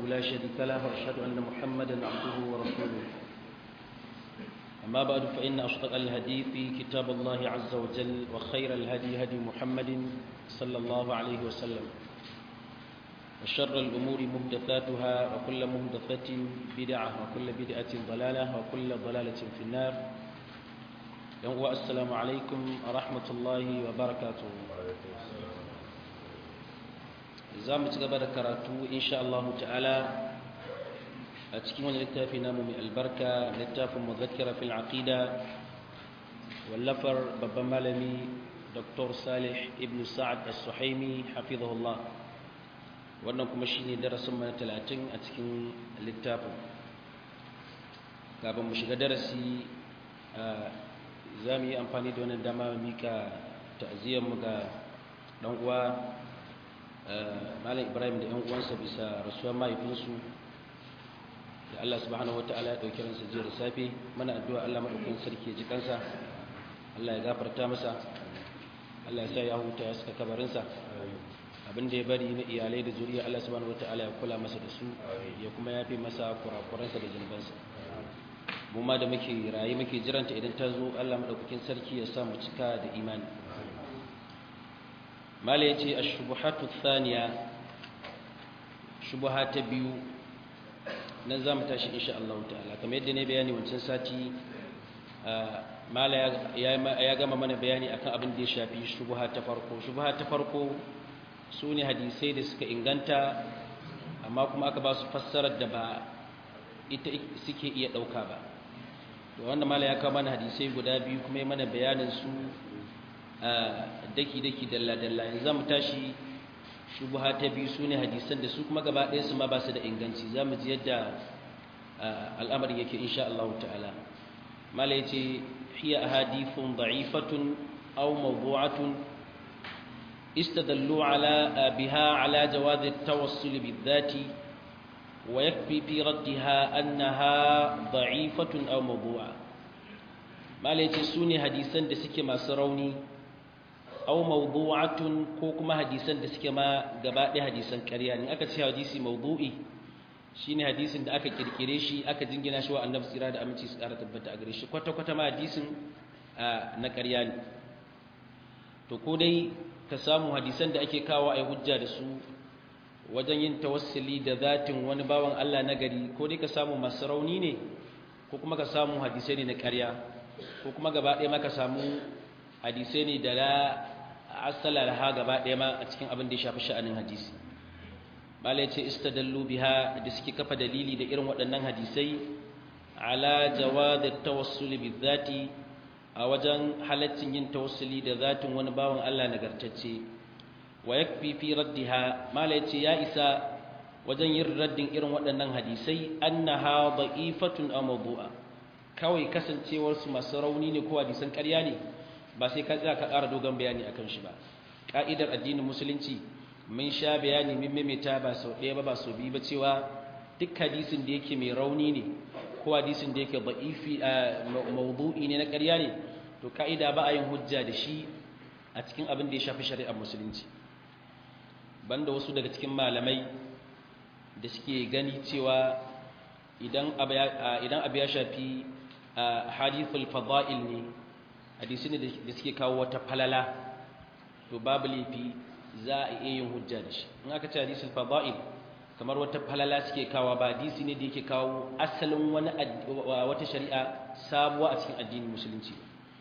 لا شريك له وأشهد أن محمدا عبده ورسوله أما بعد فإن أصدق الهدي في كتاب الله عز وجل وخير الهدي هدي محمد صلى الله عليه وسلم وشر الأمور محدثاتها وكل محدثة بدعة وكل بدعة ضلالة وكل ضلالة في النار السلام عليكم ورحمة الله وبركاته za mu ci gaba da karatu insha Allah ta'ala a cikin wani littafi namu mai albarka littafin muzakkira fil aqida wallafar babban malami Dr. Salih ibn Sa'ad as-Suhaimi hafizahullah wannan kuma shine darasin mana 30 a cikin littafin kafin mu shiga darasi za mu yi amfani da wannan dama mika ta'aziyar mu ga dan uwa malam ibrahim da 'yan uwansa bisa rasuwar mahaifinsu da allah subhanahu wa ta'ala ya ɗauki ransa jiya da safe mana addu'a allah maɗaukin sarki ya ji kansa allah ya gafarta masa allah ya sa ya huta ya suka kabarinsa abin da ya bari na iyalai da zuriya allah subhanahu wa ta'ala ya kula masa da su ya kuma yafe masa kurakuransa da zunubansa mu ma da muke raye muke jiranta idan ta zo allah maɗaukakin sarki ya sa mu cika da imani mala ya ce a shubuhatu thaniya shubuha ta biyu nan za mu tashi insha Allah ta'ala kamar yadda ne bayani wancan sati mala ya gama mana bayani akan abin da ya shafi shubuha ta farko shubuha ta farko su ne hadisai da suka inganta amma kuma aka ba su fassarar da ba ita suke iya ɗauka ba da wanda mala ya kawo mana hadisai guda biyu kuma ya mana bayanin su daki-daki dalla-dalla yanzu za mu tashi shubuha ta biyu su ne hadisan da su kuma gaba ɗaya su ma ba su da inganci za mu ji yadda al'amarin yake insha Allah ta'ala mala ya ce hiya a hadithun da'ifatun au mawdu'atun istadallu ala biha ala jawazi tawassul bidhati wa yakfi fi raddiha annaha da'ifatun aw mawdu'a mala ya ce su ne hadisan da suke masu rauni aw mawdu'atun ko kuma hadisan da suke ma gaba ɗaya hadisan ƙarya ne aka ce hadisi mawdu'i shine hadisin da aka kirkire shi aka jingina shi wa annabi tsira da aminci su ƙara tabbata a gare shi kwata kwata ma hadisin na ƙarya ne to ko dai ka samu hadisan da ake kawo ai hujja da su wajen yin tawassuli da zatin wani bawan Allah na gari ko dai ka samu masu rauni ne ko kuma ka samu hadisai ne na ƙarya ko kuma gaba ɗaya ma ka samu hadisai ne da la asala laha gaba ɗaya ma a cikin abin da ya shafi sha'anin hadisi malai ce istadallu biha da suke kafa dalili da irin waɗannan hadisai ala jawaz at-tawassul bizati a wajen halaccin yin tawassuli da zatin wani bawan Allah nagartacce wa yakfi fi raddiha malai ce ya isa wajen yin raddin irin waɗannan hadisai annaha da'ifatun aw mawdu'a kawai kasancewar su masu rauni ne ko hadisan ƙarya ne ba sai ka tsaya ka ƙara dogon bayani akan shi ba ƙa'idar addinin musulunci mun sha bayani mun maimaita ba sau ɗaya ba ba sau biyu ba cewa duk hadisin da yake mai rauni ne ko hadisin da yake ba'ifi a mawdu'i ne na ƙarya ne to ka'ida ba a yin hujja da shi a cikin abin da ya shafi shari'ar musulunci banda wasu daga cikin malamai da suke gani cewa idan abu ya shafi hadithul fada'il ne hadisi ne da suke kawo wata falala to babu laifi za a iya yin hujja da shi in aka ce hadisul fada'il kamar wata falala suke kawo ba hadisi ne da yake kawo asalin wani wata shari'a sabuwa a cikin addinin musulunci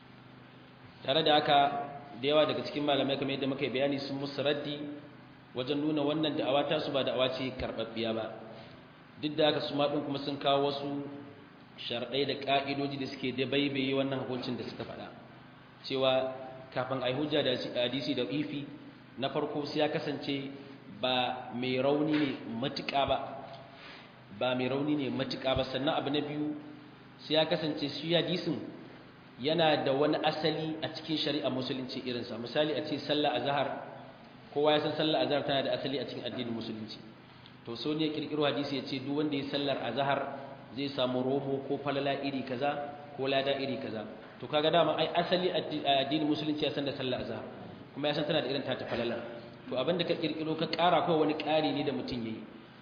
tare da haka da yawa daga cikin malamai kamar yadda muka yi bayani sun musu raddi wajen nuna wannan da'awa ta su ba da'awa ce karɓaɓɓiya ba duk da haka su ma ɗin kuma sun kawo wasu sharɗai da ƙa'idoji da suke da baibaye wannan hukuncin da suka faɗa cewa kafin a yi hujja da hadisi da ifi na farko sai ya kasance ba mai rauni ne matuƙa ba ba mai rauni ne matuƙa ba sannan abu na biyu sai ya kasance shi hadisin yana da wani asali a cikin shari'a musulunci irinsa misali a ce sallah azhar kowa ya san sallah azhar tana da asali a cikin addinin musulunci to so ne kirkiro hadisi ya ce duk wanda ya sallar azhar zai samu romo ko falala iri kaza ko lada iri kaza to kaga dama ai asali addinin musulunci ya san da sallar azhar kuma ya san tana da irin ta falala to abinda ka kirkiro ka kara ko wani kari ne da mutum yayi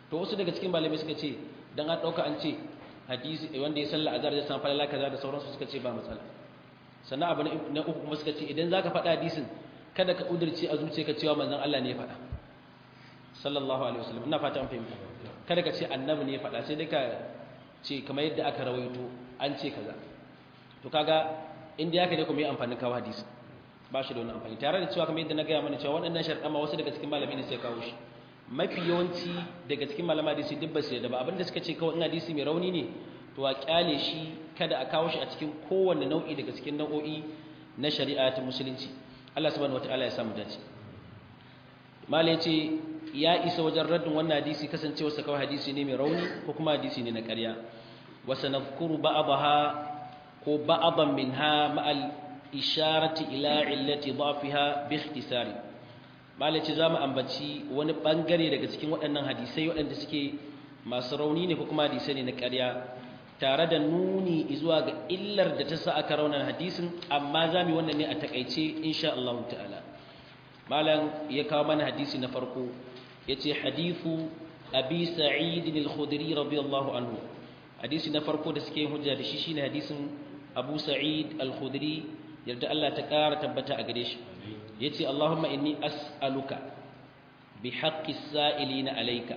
to wasu daga cikin malamai suka ce dan an dauka an ce hadisi wanda ya salla azhar ya san falala kaza da sauransu suka ce ba matsala sannan abu na uku kuma suka ce idan zaka faɗa hadisin kada ka kudurce a zuciyarka cewa manzon Allah ne ya faɗa sallallahu alaihi wasallam ina fata an fahimta kada ka ce annabi ne ya faɗa sai dai ka ce kamar yadda aka rawaito an ce kaza to kaga inda yake ne kuma yi amfani kawo hadisi ba shi da wani amfani tare da cewa kamar yadda na gaya mana cewa waɗannan sharɗan ma wasu daga cikin malamai ne sai kawo shi mafi yawanci daga cikin malama hadisi duk ba su yadda ba abinda suka ce kawai in hadisi mai rauni ne to a kyale shi kada a kawo shi a cikin kowanne nau'i daga cikin nau'o'i na shari'a ta musulunci Allah subhanahu wataala ya samu dace malai ce ya isa wajen raddin wannan hadisi kasancewa sa kawai hadisi ne mai rauni ko kuma hadisi ne na ƙarya wa sanadhkuru ba'daha ko ba'dan minha ma'al isharati ila illati dhafiha bi ikhtisari malai ce zamu ambaci wani bangare daga cikin waɗannan hadisai waɗanda suke masu rauni ne ko kuma hadisai ne na ƙarya tare da nuni zuwa ga illar da ta sa aka raunar hadisin amma za mu yi wannan ne a takaice insha Allah ta'ala malam ya kawo mana hadisi na farko ya ce hadithu abi sa'id al-khudri radiyallahu anhu hadisi na farko da suke hujja da shi shine hadisin abu sa'id al-khudri yarda Allah ta ƙara tabbata a gare shi yace Allahumma inni as'aluka bi haqqi as-sa'ilina alayka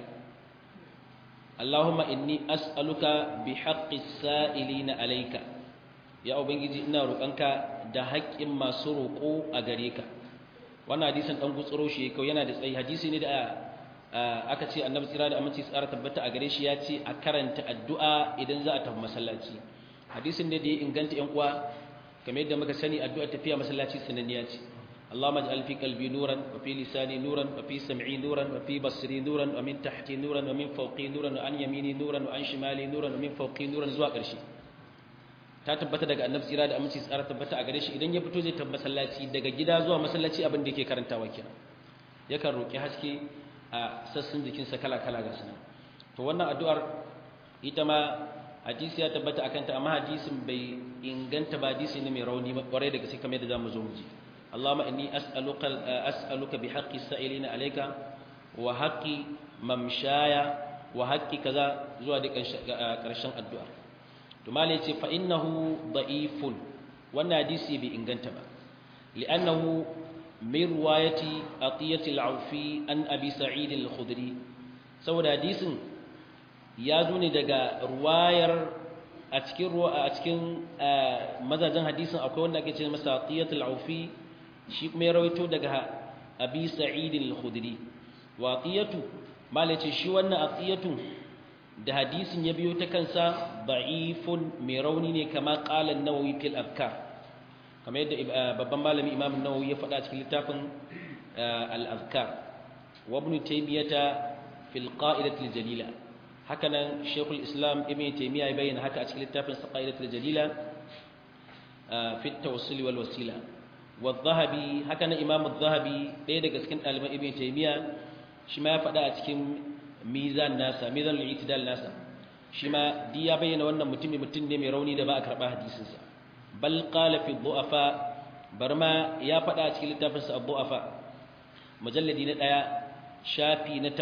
Allahumma inni as'aluka bi haqqi as-sa'ilina alayka ya ubangiji ina roƙonka da haƙƙin masu roƙo a gare ka wannan hadisin dan gutsuro shi kawai yana da tsayi hadisi ne da aka ce annabi tsira da aminci tsara tabbata a gare shi ya ce a karanta addu'a idan za a tafi masallaci hadisin ne da ya inganta yan uwa kamar yadda muka sani addu'a tafiya masallaci sananniya ce اللهم اجعل في قلبي نورا وفي لساني نورا وفي سمعي نورا وفي بصري نورا ومن تحتي نورا ومن فوقي نورا وعن يميني نورا وعن شمالي نورا ومن فوقي نورا zuwa ƙarshe ta tabbata daga annabi tsira da aminci tsara tabbata a gare shi idan ya fito zai tabbata masallaci daga gida zuwa masallaci abin da yake karantawa kenan yakan roki haske a sassan jikinsa kala kala ga sunan to wannan addu'ar ita ma hadisi ya tabbata akan ta amma hadisin bai inganta ba hadisi ne mai rauni kwarai daga sai kamar yadda zamu zo mu ji Allahumma inni as'aluka as'aluka bi haqqi sa'ilina alayka wa haqqi mamshaya wa haqqi kaza zuwa da ƙarshen addu'ar to malai ce fa innahu da'ifun wannan hadisi bai inganta ba li'annahu min riwayati atiyati al-aufi an abi sa'id al-khudri saboda hadisin ya zo ne daga ruwayar a cikin ruwa a cikin mazajen hadisin akwai wanda ake ce masa atiyatu al-aufi shi kuma ya rawaito daga abi sa'id al-khudri wa atiyatu malai ce shi wannan atiyatu da hadisin ya biyo ta kansa da'ifun mai rauni ne kama qala an-nawawi fil afkar kamar yadda babban malami imam an-nawawi ya faɗa cikin littafin al-azkar wa ibn taymiyata fil qa'idati al-jalila hakanan shaykhul islam ibn taymiya ya bayyana haka a cikin littafin qa'idati al-jalila fi at-tawassul wal wasila wa adh-dhahabi hakanan imam adh-dhahabi ɗaya daga cikin ɗaliban ibn taymiya shi ma ya faɗa a cikin mizan nasa mizan al-i'tidal nasa shi ma di ya bayyana wannan mutumin mutum ne mai rauni da ba a karɓa hadisinsa bal qala fi dhu'afa barma ya faɗa a cikin littafin sa dhu'afa mujalladi na ɗaya shafi na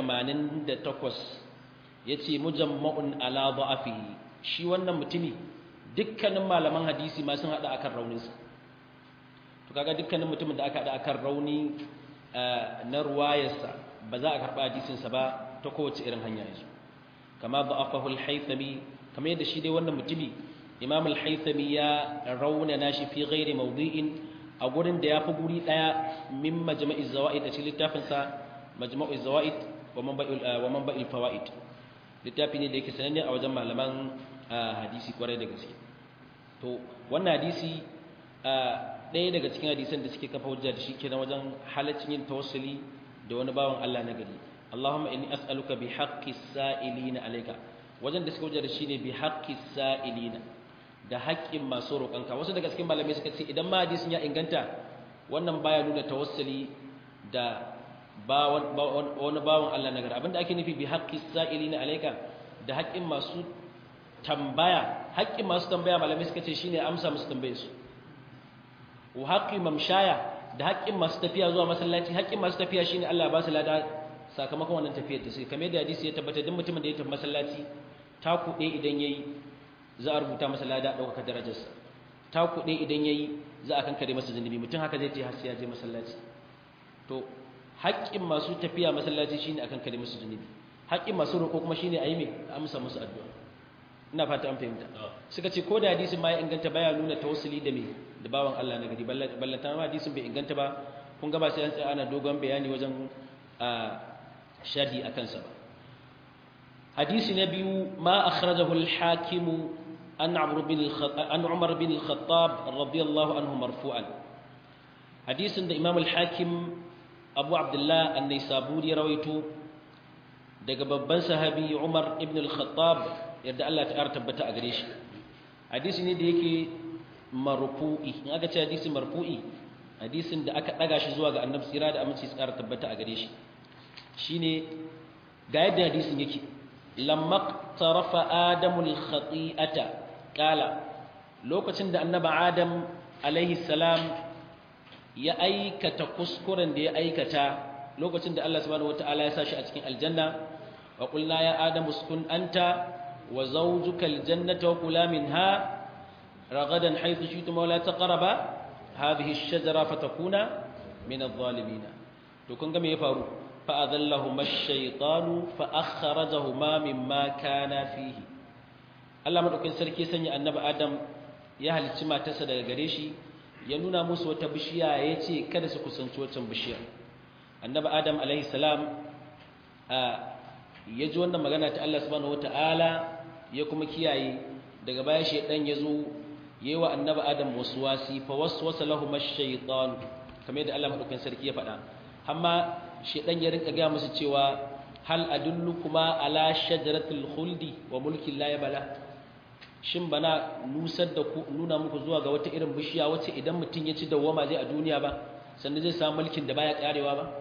88 yace mujamma'un ala dha'afihi shi wannan mutumi dukkanin malaman hadisi ma sun hada akan rauninsa to kaga dukkanin mutumin da aka hada akan rauni na ruwayarsa ba za a karɓa hadisinsa ba ta kowace irin hanya yanzu kama da'afahu al-haythami kama yadda shi dai wannan mutumi imam al-haythami ya raunana shi fi ghairi mawdi'in a gurin da yafi guri daya min majma'i zawaid a cikin littafin sa majma'u zawaid wa manba'il wa manba'il fawaid littafi ne da yake sananne a wajen malaman hadisi kwarai da gaske to wannan hadisi ɗaya daga cikin hadisan da suke kafa hujja da shi kenan wajen halaccin yin tawassuli da wani bawan Allah na gari Allahumma inni as'aluka bi haqqi sa'ilina alayka wajen da suka hujja da shi ne bi haqqi sa'ilina da haƙƙin masu roƙonka wasu daga cikin malamai suka ce idan ma hadisin ya inganta wannan baya nuna tawassuli da wani bawan Allah na gari abinda ake nufi bi haqqi sa'ilina alayka da haƙƙin masu tambaya haƙƙin masu tambaya malamai suka ce shine amsa musu tambaye su wa haqqi mamshaya da haƙƙin masu tafiya zuwa masallaci haƙƙin masu tafiya shine Allah ba su lada sakamakon wannan tafiyar da suke kamar yadda hadisi ya tabbata duk mutumin da ya tafi masallaci ta kuɗe idan yayi za a rubuta masa lada ɗaukaka darajarsa ta kuɗe idan yayi za a kankare masa zunubi mutum haka zai ce har sai ya je masallaci to haƙƙin masu tafiya masallaci shine akan kare musu zunubi haƙƙin masu roƙo kuma shine ayi me amsa musu addu'a ina fata an fahimta suka ce ko da hadisin ma ya inganta baya nuna tawassuli da me da bawan Allah na gari ballanta ma hadisin bai inganta ba kun ga ba sai an tsaya ana dogon bayani wajen sharhi akan sa ba hadisi na biyu ma akhrajahu al-hakim an Umar bin an Umar bin al-Khattab radiyallahu anhu marfu'an hadisin da Imam al-Hakim Abu Abdullah an-Naisaburi rawaito daga babban sahabi Umar ibn al-Khattab yadda Allah ta tabbata a gare shi hadisi ne da yake marfu'i in aka ce hadisi marfu'i hadisin da aka daga shi zuwa ga annabi tsira da aminci tsara tabbata a gare shi shine ga yadda hadisin yake lamma tarafa adamul khati'ata kala lokacin da annabi adam alaihi salam ya aikata kuskuren da ya aikata lokacin da Allah subhanahu wataala ya sa shi a cikin aljanna wa qulna ya adam uskun anta wa zawjuka aljannata wa kula minha ragadan haythu shi'tuma wa la taqraba hadhihi ash-shajara fatakuna min adh-dhalimin to kun ga me ya faru fa adallahuma ash-shaytanu fa akhrajahuma mimma kana fihi Allah madaukakin sarki sanya annabi Adam ya halicci matarsa daga gare shi ya nuna musu wata bishiya ya ce kada su kusanci wancan bishiyar annabi Adam alaihi salam ya ji wannan magana ta Allah subhanahu wataala ya kuma kiyaye daga baya shedan ya zo yayi wa annabi Adam waswasi fa waswasa lahum ash-shaytan kamar yadda Allah madaukakin sarki ya faɗa amma shedan ya rinka ga musu cewa hal adullukuma ala shajaratul khuldi wa mulkin la yabla shin bana nusar da ku nuna muku zuwa ga wata irin bishiya wacce idan mutum ya ci dawwama zai a duniya ba sannan zai samu mulkin da baya karewa ba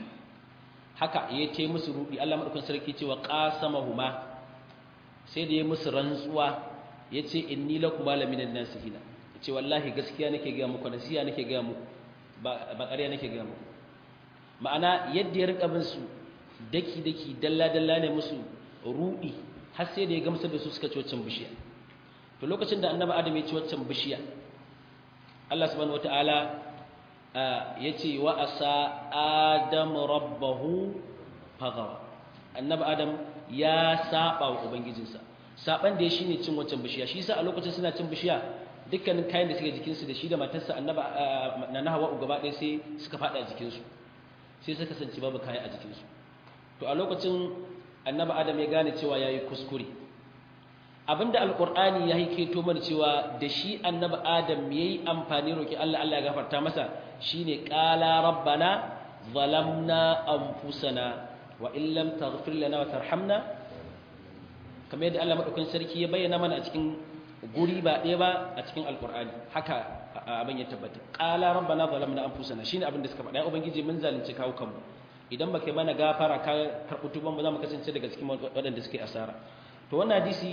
haka ya ce musu rudi Allah madaukakin sarki cewa qasamahuma sai da ya musu rantsuwa yace inni lakum laminan nasihina yace wallahi gaskiya nake ga muku nasiha nake ga muku ba ba ƙarya nake ga muku ma'ana yadda ya rika bin su daki daki dalla dalla ne musu rudi har sai da ya gamsar da su suka ci waccan bishiya to lokacin da annabi adam ya ci waccan bishiya Allah subhanahu wataala ya ce wa asa adam rabbahu fagawa annabi adam ya saba wa ubangijinsa saban da ya shine cin waccan bishiya shi yasa a lokacin suna cin bishiya dukkanin kayan da suke jikinsu da shi da matarsa annabi na nahawa gaba ɗaya sai suka faɗa a jikinsu sai suka kasance babu kayan a jikinsu to a lokacin annabi adam ya gane cewa yayi kuskure abinda alqur'ani ya hiketo mana cewa da shi annabi adam yayi amfani roki Allah Allah ya gafarta masa shine qala rabbana zalamna anfusana wa in lam taghfir lana wa tarhamna kamar yadda Allah madaukakin sarki ya bayyana mana a cikin guri ba ɗaya ba a cikin alqur'ani haka abin ya tabbata qala rabbana zalamna anfusana shine abin da suka faɗa ya ubangiji mun zalunci kawo kanmu idan baka mana gafara ka karɓi tuban ba za mu kasance daga cikin waɗanda suke asara to wannan hadisi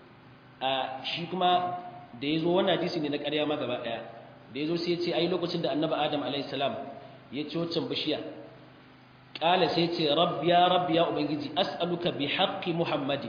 a shi kuma da ya zo wannan hadisi ne na ƙarya ma gaba ɗaya da ya zo sai ya ce ai lokacin da annabi adam alaihissalam ya ci waccan bishiya ƙala sai ce rabbi ya rabbi ya ubangiji as'aluka bi haqqi muhammadi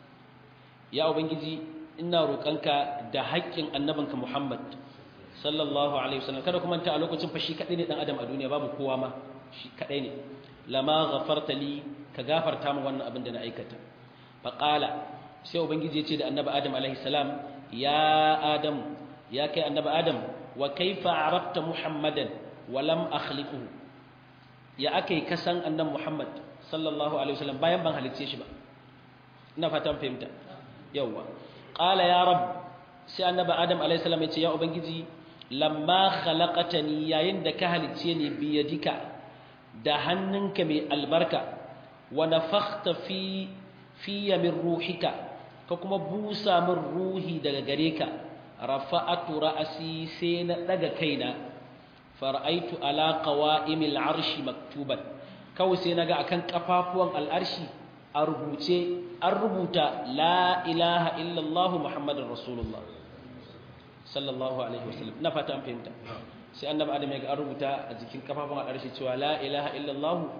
ya ubangiji ina roƙonka da haƙƙin annabinka muhammad sallallahu alaihi wasallam kada kuma ta a lokacin fa shi kadai ne dan adam a duniya babu kowa ma shi kadai ne lama ghafarta li ka gafarta min wannan abin da na aikata fa qala sai ubangiji ya ce da annabi adam alaihi salam ya adam ya kai annabi adam wa kaifa arafta muhammadan wa lam akhliquhu ya akai kasan annabi muhammad sallallahu alaihi wasallam bayan ban halicce shi ba ina fatan fahimta yawa qala ya rab sai annabi adam alaihi salam ya ce ya ubangiji lamma khalaqatani yayin da ka halicce ni biyadika da hannunka mai albarka wa nafakhta fi fiya min ruhika ka kuma busa min ruhi daga gare ka rafa'atu ra'asi sai na daga kaina fara'aitu ala qawa'imil arshi maktuban kawai sai naga akan kafafuwan al'arshi a rubuce an rubuta la ilaha illallah muhammadur rasulullah sallallahu alaihi wasallam na fata an fahimta sai annabi adam ya ga an rubuta a jikin kafafuwan al'arshi cewa la ilaha illallah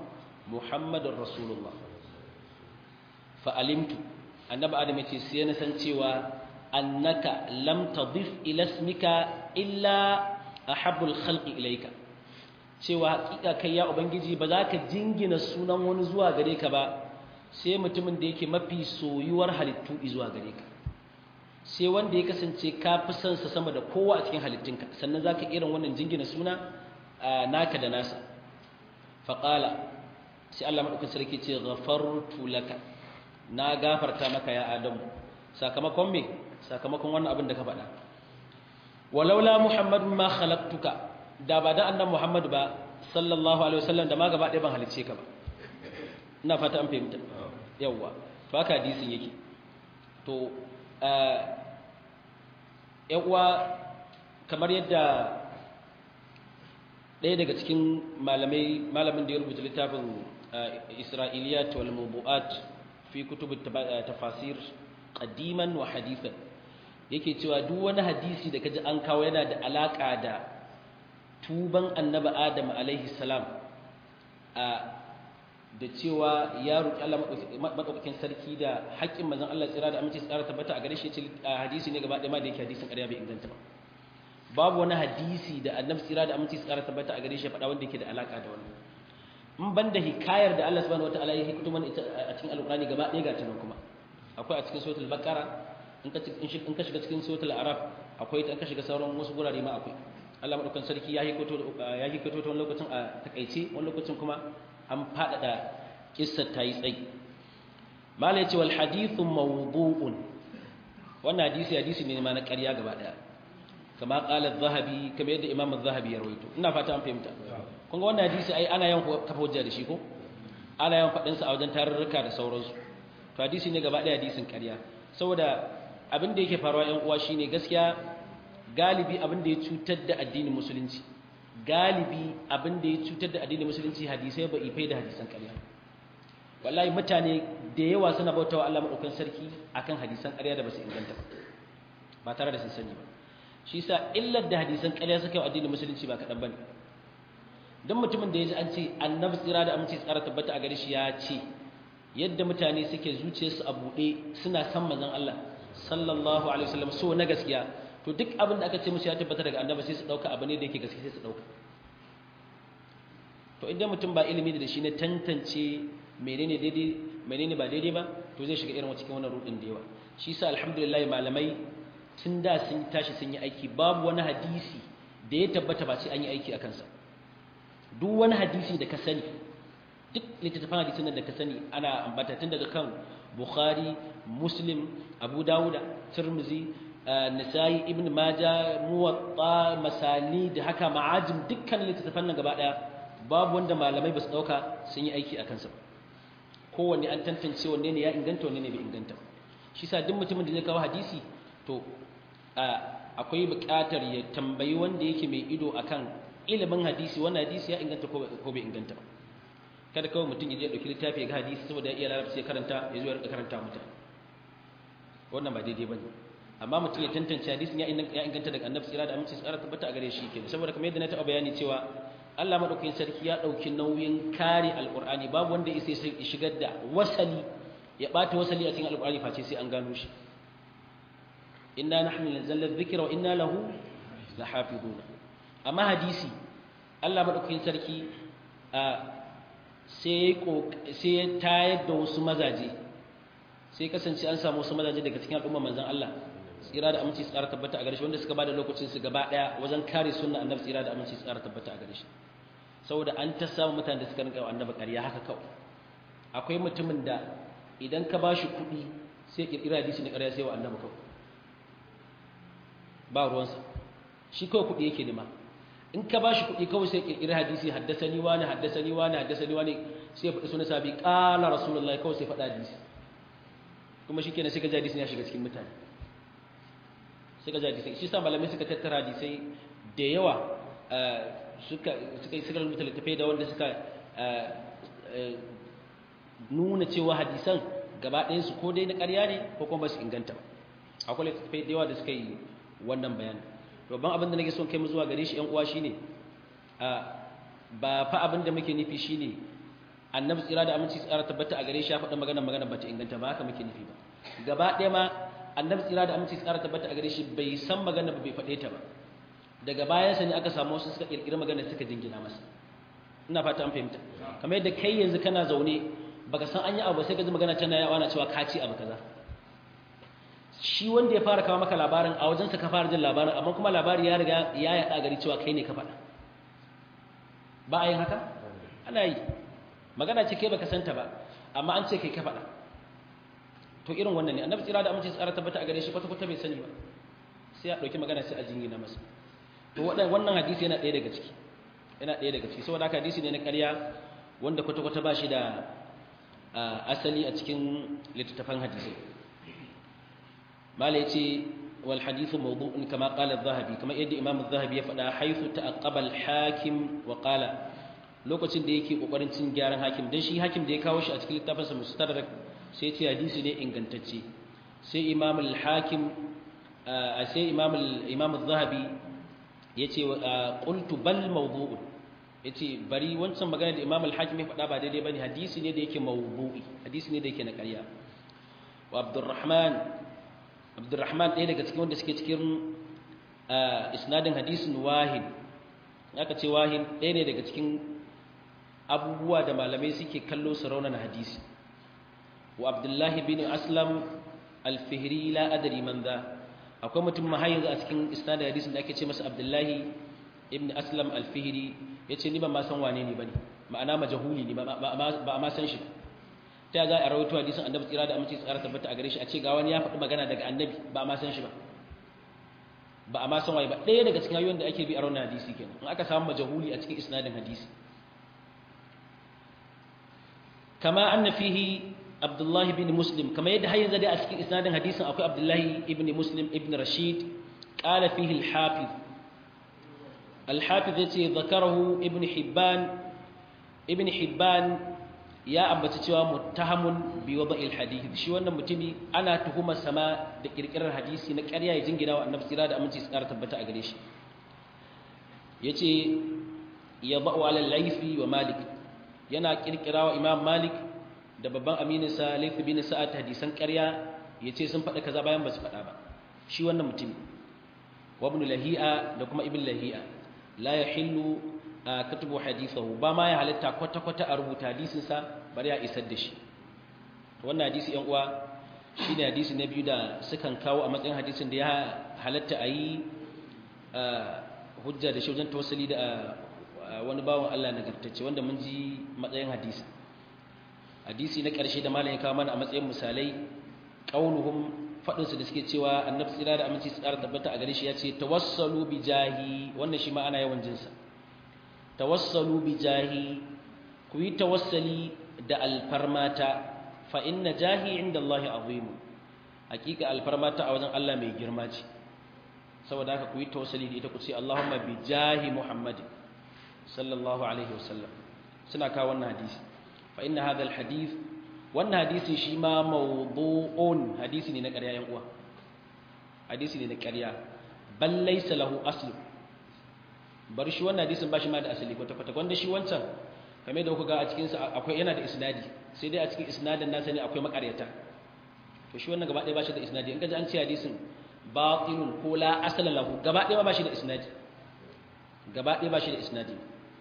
muhammadun rasulullah fa'alimtu annabi adam ya ce sai na san cewa annaka lam tadif ila ismika illa ahabbul khalqi ilayka cewa hakika kai ya ubangiji ba za ka jingina sunan wani zuwa gare ka ba sai mutumin da yake mafi soyuwar halittu zuwa gare ka sai wanda ya kasance ka fi son sa sama da kowa a cikin halittunka sannan za ka irin wannan jingina suna naka da nasa faƙala sai Allah maɗaukin sarki ce ghafartu laka na gafarta maka ya adamu sakamakon me sakamakon wannan abin da ka faɗa walaula muhammadun ma khalaqtuka da ba da annan muhammad ba sallallahu alaihi wasallam da ma gaba ɗaya ban halicce ka ba ina fata an fahimta yawwa to haka hadisin yake to uwa kamar yadda ɗaya daga cikin malamai malamin da ya rubuta littafin isra'iliyat wal mubu'at fi kutubut tafasir qadiman wa hadithan yake cewa duk wani hadisi da kaji an kawo yana da alaka da tuban annabi adam alaihi salam da cewa ya roƙi Allah madaukakin sarki da haƙƙin manzon Allah tsira da aminci tsara tabbata a gare shi ce hadisi ne gaba ɗaya ma da yake hadisin ƙarya bai inganta ba babu wani hadisi da annabi tsira da aminci tsara tabbata a gare shi faɗa wanda yake da alaka da wannan in ban da hikayar da Allah subhanahu wataala ya hikito mana ita a cikin alƙur'ani gaba ɗaya ga ta nan kuma akwai a cikin suratul baqara in ka in ka shiga cikin suratul araf akwai ta in ka shiga sauran wasu gurare ma akwai Allah madaukakin sarki ya hikito ya hikito ta wani lokacin a takaice wani lokacin kuma an faɗaɗa kissar ta yi tsayi mala ya ce wal hadithu mawdu'un wannan hadisi hadisi ne ma na ƙarya gaba ɗaya kama ƙala zahabi kamar yadda imam zahabi ya rawaito ina fata an fahimta kun ga wannan hadisi ai ana yawan kafa hujja da shi ko ana yawan faɗin sa a wajen tarurruka da sauransu to hadisi ne gaba ɗaya hadisin ƙarya saboda abin da yake faruwa ƴan uwa shine gaskiya galibi abin da ya cutar da addinin musulunci galibi abin da ya cutar da addinin musulunci hadisai ba ifai da hadisan ƙarya wallahi mutane da yawa suna bautawa Allah madaukakin sarki akan hadisan ƙarya da basu inganta ba ba tare da sun sani ba shi yasa illar da hadisan ƙarya suka yi addinin musulunci ba kaɗan bane don mutumin da ya ji an ce annabi tsira da aminci tsara tabbata a gare shi ya ce yadda mutane suke zuciyarsu a buɗe suna san manzon Allah sallallahu alaihi wasallam so na gaskiya to duk abin da aka ce musu ya tabbata daga annabi sai su dauka abu ne da yake gaske sai su dauka to idan mutum ba ilimi da shi ne tantance menene daidai menene ba daidai ba to zai shiga irin cikin wannan rudin da yawa shi yasa alhamdulillah malamai tun da sun tashi sun yi aiki babu wani hadisi da ya tabbata ba sai an yi aiki a kansa duk wani hadisi da ka sani duk littattafan hadisin da ka sani ana ambata tun daga kan bukhari muslim abu dawuda tirmizi nisa'i ibn maja muwatta masani da haka ma'ajim dukkan littattafan nan gaba daya babu wanda malamai ba su dauka sun yi aiki a kansa kowanne an tantance wanne ne ya inganta wanne ne bai inganta shi sa duk mutumin da zai kawo hadisi to akwai buƙatar ya tambayi wanda yake mai ido akan ilimin hadisi wannan hadisi ya inganta ko bai inganta kada kawai mutum ya je dauki littafi ya ga hadisi saboda ya iya larabci ya karanta ya zo ya rika karanta mutane wannan ba daidai bane amma mutum ya tantance hadisin ya inganta daga annabi tsira da aminci tsara tabbata a gare shi kenan saboda kamar yadda na taɓa bayani cewa Allah madaukakin sarki ya dauki nauyin kare alqur'ani babu wanda ya sai shigar da wasali ya bata wasali a cikin alqur'ani face sai an gano shi inna nahnu nazzalna dhikra wa inna lahu lahafizuna amma hadisi Allah madaukakin sarki sai sai ya tayar da wasu mazaje sai kasance an samu wasu mazaje daga cikin al'umma manzon Allah tsira da aminci tsara tabbata a gare shi wanda suka bada lokacin su gaba daya wajen kare sunna annabi tsira da aminci tsara tabbata a gare shi saboda an ta samu mutanen da suka rinka wa annabi ƙarya haka kawai akwai mutumin da idan ka bashi kuɗi sai kirkira hadisi na ƙarya sai wa annabi kawai ba ruwansa shi kawai kuɗi yake nema in ka bashi kuɗi kawai sai kirkira hadisi haddasani wani haddasani wani haddasani wani sai ya faɗi sunan sabi ƙala rasulullahi kawai sai faɗa hadisi kuma shi kenan sai ka ji hadisin ya shiga cikin mutane suka ji hadisai shi sa malamai suka tattara hadisai da yawa suka suka suka rubuta littafai da wanda suka nuna cewa hadisan gaba ɗayan su ko dai na ƙarya ne ko kuma ba su inganta ba akwai littafai da yawa da suka yi wannan bayani babban abin da nake son kai mu zuwa gare shi ƴan uwa shine ba fa abin da muke nufi shine annabi tsira da aminci tsara tabbata a gare shi ya faɗa magana magana bata inganta ba haka muke nufi ba gaba ɗaya ma annabi tsira da aminci tsara tabbata a gare shi bai san magana ba bai faɗe ta ba daga bayansa ne aka samu wasu suka ƙirƙiri magana suka jingina masa ina fata an fahimta kamar yadda kai yanzu kana zaune baka san an yi abu sai ka ji magana tana yawa na cewa ka ci abu kaza shi wanda ya fara kawo maka labarin a wajensa ka fara jin labarin amma kuma labari ya riga ya yaɗa gari cewa kai ne ka faɗa ba a yin haka ana yi magana ce kai baka santa ba amma an ce kai ka faɗa to irin wannan ne annabi tsira da amince tsara tabbata a gare shi kwata kwata bai sani ba sai ya ɗauki magana sai a jingina masa to wannan hadisi yana ɗaya daga ciki yana ɗaya daga ciki saboda haka hadisi ne na ƙarya wanda kwata kwata ba shi da asali a cikin littattafan hadisai mala yace wal hadithu mawdu'un kama qala adh-dhahabi kama yadda imam adh-dhahabi ya faɗa haythu ta'aqqaba al-hakim wa qala lokacin da yake kokarin cin gyaran hakim dan shi hakim da ya kawo shi a cikin littafin sa mustadrak sai ce hadisi ne ingantacce sai imam al-hakim sai imam al-imam adh-dhahabi yace qultu bal mawdu'un yace bari wancan magana da imam al-hakim ya faɗa ba daidai bane hadisi ne da yake mawdu'i hadisi ne da yake na ƙarya wa abdurrahman abdurrahman ɗaya daga cikin wanda suke cikin isnadin hadisin wahin aka ce wahin ɗaya ne daga cikin abubuwa da malamai suke kallo su raunana hadisi wa abdullahi bin aslam alfihri la adari man za akwai mutum ma yanzu a cikin isnadin hadisin da ake ce masa abdullahi ibn aslam alfihri ya ce ni ba ma san wane ne ba ne ma'ana majahuli ne ba a ma san shi ta za a rawaito hadisin annabi tsira da aminci tsara tabbata a gare shi a ce ga wani ya faɗi magana daga annabi ba a ma san shi ba ba a ma san waye ba ɗaya daga cikin hanyoyin da ake bi a raunin hadisi kenan in aka samu majahuli a cikin isnadin hadisi kama anna fihi abdullahi bin muslim kama yadda har yanzu dai a cikin isnadin hadisin akwai abdullahi ibn muslim ibn rashid qala fihi al-hafiz al-hafiz yace zakarahu ibn hibban ibn hibban ya ambaci cewa muttahamun bi wada'il hadith shi wannan mutumi ana tuhumar sama da kirkirar hadisi na ƙarya ya jingina wa annabi sira da aminci su ƙara tabbata a gare shi yace ya ba'u ala laifi wa malik yana kirkira wa imam malik da babban aminin sa laifi bin sa'ad hadisan ƙarya yace sun faɗa kaza bayan ba su faɗa ba shi wannan mutumi wa ibn lahi'a da kuma ibn lahi'a la yahillu katubu hadithahu ba ma ya halitta kwata-kwata a rubuta hadisinsa bari ya isar da shi wannan hadisi yan uwa shine hadisi na biyu da sukan kawo a matsayin hadisin da ya halatta a yi hujja da shi wajen tawassali da wani bawan Allah nagartacce wanda mun ji matsayin hadisi hadisi na ƙarshe da malam ya kawo mana a matsayin misalai qauluhum fadin su da suke cewa annabi tsira da aminci tsara tabbata a gare shi ya ce tawassalu bi jahi wannan shi ma ana yawan jinsa tawassalu bi jahi ku yi tawassali da alfarmata fa inna jahi inda Allah azim hakika alfarmata a wajen Allah mai girma ce saboda haka ku yi tawassali da ita ku ce Allahumma bi jahi Muhammad sallallahu alaihi wasallam suna kawo wannan hadisi fa inna hadha alhadith wannan hadisin shi ma mawdu'un hadisi ne na ƙarya yan uwa hadisi ne na ƙarya bal laysa lahu aslu bari shi wannan hadisin ba shi ma da asali kwata kwata wanda shi wancan kamar da kuka ga a cikin sa akwai yana da isnadi sai dai a cikin isnadin nasa ne akwai makaryata to shi wannan gaba ɗaya ba shi da isnadi in ka ji an ce hadisin batilun ko la asala lahu gaba ɗaya ba shi da isnadi gaba ɗaya ba shi da isnadi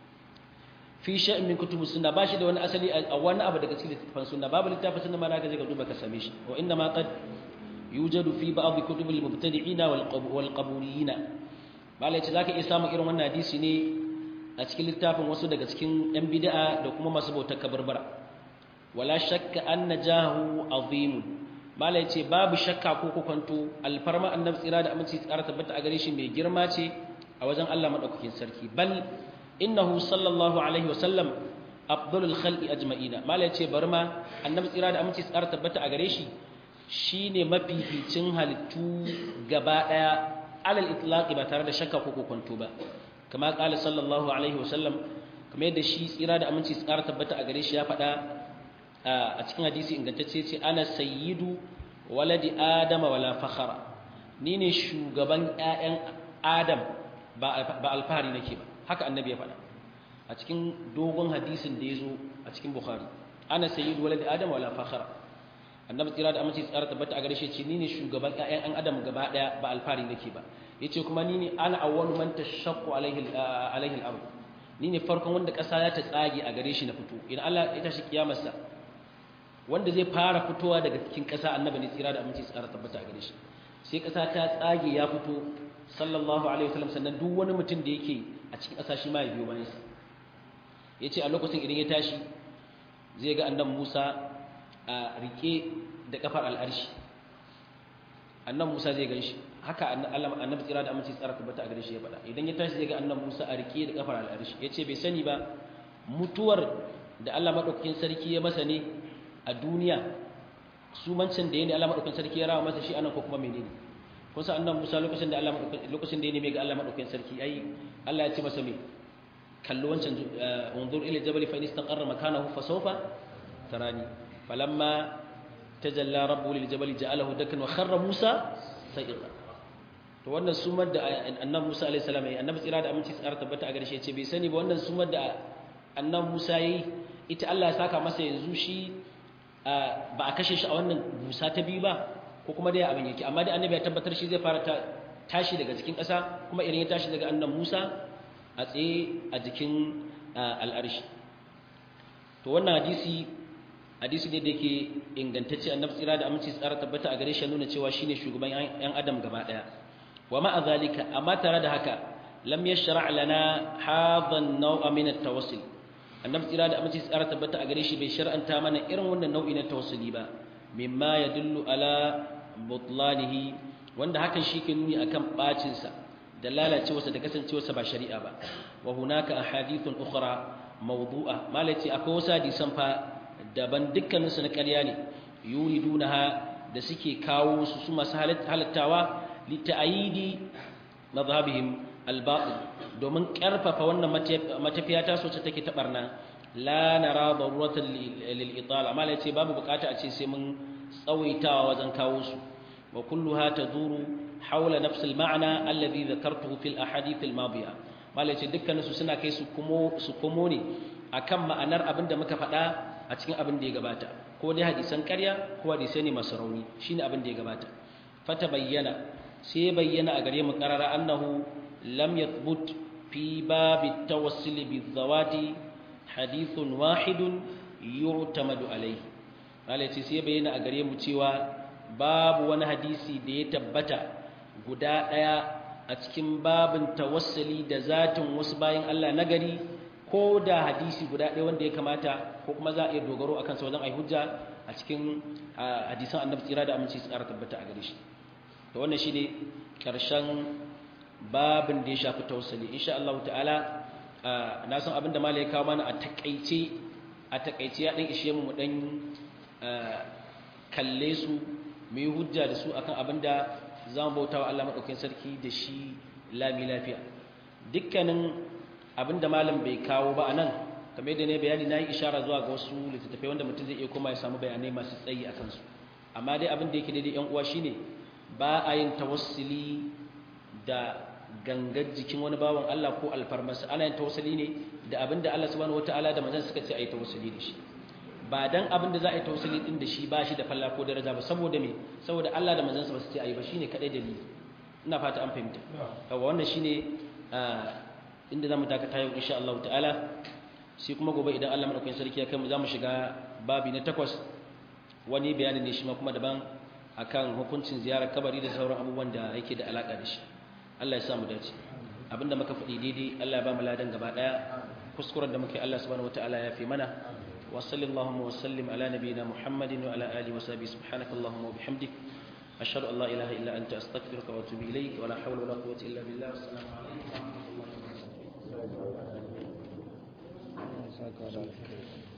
fi sha'in min kutubus sunna ba shi da wani asali a wani abu daga cikin littafin sunna babu littafin sunna ma naka je ka duba ka same shi wa inna ma qad yujadu fi ba'd kutubil mubtadi'ina wal qabuliyina bala yace zaka iya samun irin wannan hadisi ne a cikin littafin wasu daga cikin yan bid'a da kuma masu bautar kabarbara wala shakka anna jahu azim bala yace babu shakka ko kokonto alfarma annabi tsira da aminci tsara tabbata a gare shi mai girma ce a wajen Allah madaukakin sarki bal innahu sallallahu alaihi wasallam afdalul khalqi ajma'ina mala yace bar ma annabi tsira da aminci tsara tabbata a gare shi shine mafificin halittu gaba daya alal itlaqi ba tare da shakka ko kokonto ba kama qala sallallahu alaihi wasallam kamar yadda shi tsira da aminci tsara tabbata a gare shi ya faɗa a cikin hadisi ingantacce ce ana sayyidu waladi adama wala fakhara ni ne shugaban ƴaƴan adam ba alfahari nake ba haka annabi ya faɗa a a cikin dogon hadisin da ya zo a cikin bukhari ana sayyidu walad adam wala fakhara annabi tsira da amince tsara tabbata a gare shi ce ni ne shugaban ƴaƴan an adam gaba daya ba alfari nake ba yace kuma ni ne ana awwalu man tashaqqu alaihi alaihi al-ard ni ne farkon wanda ƙasa za ta tsage a gare shi na fito idan Allah ya tashi kiyamarsa wanda zai fara fitowa daga cikin ƙasa annabi ne tsira da amince tsara tabbata a gare shi sai ƙasa ta tsage ya fito sallallahu alaihi wasallam sannan duk wani mutum da yake a cikin ƙasa shi ma ya biyo bayan sa yace a lokacin idan ya tashi zai ga annabi Musa a rike da kafar al'arshi annabi Musa zai ganshi haka annabi tsira da amince tsara tabbata a gare shi ya faɗa idan ya tashi zai ga annabi Musa a rike da kafar al'arshi yace bai sani ba mutuwar da Allah madaukakin sarki ya masa ne a duniya sumancin da ya ne Allah madaukakin sarki ya rawa masa shi anan ko kuma menene kun san annabi Musa lokacin da Allah lokacin da ya neme ga Allah madaukakin sarki ai Allah ya ce masa me kallo wancan unzur ila jabal fa in istaqarra makanahu fa sawfa tarani falamma tajalla rabbu lil jabal ja'alahu dakan wa kharra Musa sa'iqa to wannan sumar da annabi Musa alaihi salam yayi annabi tsira da aminci tsara tabbata a gare shi yace bai sani ba wannan sumar da annabi Musa yayi ita Allah ya saka masa yanzu shi ba a kashe shi a wannan busa ta biyu ba ko kuma dai abin yake amma dai annabi ya tabbatar shi zai fara tashi daga cikin ƙasa kuma idan ya tashi daga annan Musa a tsaye a jikin al'arshi to wannan hadisi hadisi ne da yake ingantacce annabi tsira da aminci tsara tabbata a gare shi nuna cewa shine shugaban yan adam gaba daya wa ma zalika amma tare da haka lam yashra' lana hadha an-naw'a min at-tawassul annabi tsira da aminci tsara tabbata a gare shi bai shar'anta mana irin wannan nau'i na tawassuli ba mimma yadullu ala butlanihi wanda hakan shi ke nuni akan bacin sa da lalacewarsa da kasancewarsa ba shari'a ba wa hunaka ahadithun ukhra mawdu'a malaci akwai wasu hadisan fa daban dukkanin su na ƙarya ne yuridunaha da suke kawo su su masu halattawa li ta'yidi madhhabihim al-batil domin karfafa wannan matafiya ta so take ta barna la nara daruratan lil itala amma lai ce babu bukata a ce sai mun tsawaitawa wajen kawo su wa kulluha taduru hawla nafs al ma'na alladhi dhakartuhu fil ahadith al madiya malai ce dukkan su suna kai su kuma su komo ne akan ma'anar abin da muka faɗa a cikin abin da ya gabata ko dai hadisan ƙarya ko hadisai ne masu rauni shine abin da ya gabata fata bayyana sai bayyana a gare mu qarara annahu lam yathbut fi bab at-tawassul bi-zawati hadithun wahidun yu'tamadu alayhi malai ce sai bayyana a gare mu cewa babu wani hadisi da ya tabbata guda daya a cikin babin tawassuli da zatin wasu bayan Allah nagari ko da hadisi guda ɗaya wanda ya kamata ko kuma za a iya dogaro akan sa wajen ai hujja a cikin hadisan annabi tsira da aminci su ƙara tabbata a gare shi to wannan shine karshen babin da ya shafi tawassuli insha Allah ta'ala na san abinda malai ya kawo mana a takaice a takaice ya dan ishe mu mu dan kalle su mu yi hujja da su akan abinda za mu bauta wa Allah maɗaukakin sarki da shi lami lafiya dukkanin abinda malam bai kawo ba a nan kamar yadda ne bayani na yi ishara zuwa ga wasu littattafai wanda mutum zai iya koma ya samu bayanai masu tsayi a kansu amma dai abin da yake daidai yan uwa shine ba a yin tawassuli da gangar jikin wani bawan Allah ko alfarmarsa ana yin tawassuli ne da abin da Allah subhanahu wataala da manzon suka ce a yi tawassuli da shi ba dan abin da za a yi tawassuli din da shi ba shi da falla ko daraja ba saboda me saboda Allah da manzansa ba su ce ayi ba shine kadai dalili ina fata an fahimta yawa wannan shine inda zamu dakata yau insha Allah ta'ala sai kuma gobe idan Allah madaukakin sarki ya kai mu zamu shiga babi na takwas wani bayani ne shi ma kuma daban akan hukuncin ziyarar kabari da sauran abubuwan da yake da alaka da shi Allah ya sa mu dace abinda muka faɗi daidai Allah ya ba mu ladan gaba daya kuskuren da muke Allah subhanahu wataala ya fi mana وصل اللهم وسلم على نبينا محمد وعلى آله وصحبه سبحانك اللهم وبحمدك أشهد أن لا إله إلا أنت أستغفرك وأتوب إليك ولا حول ولا قوة إلا بالله والسلام عليكم ورحمة الله وبركاته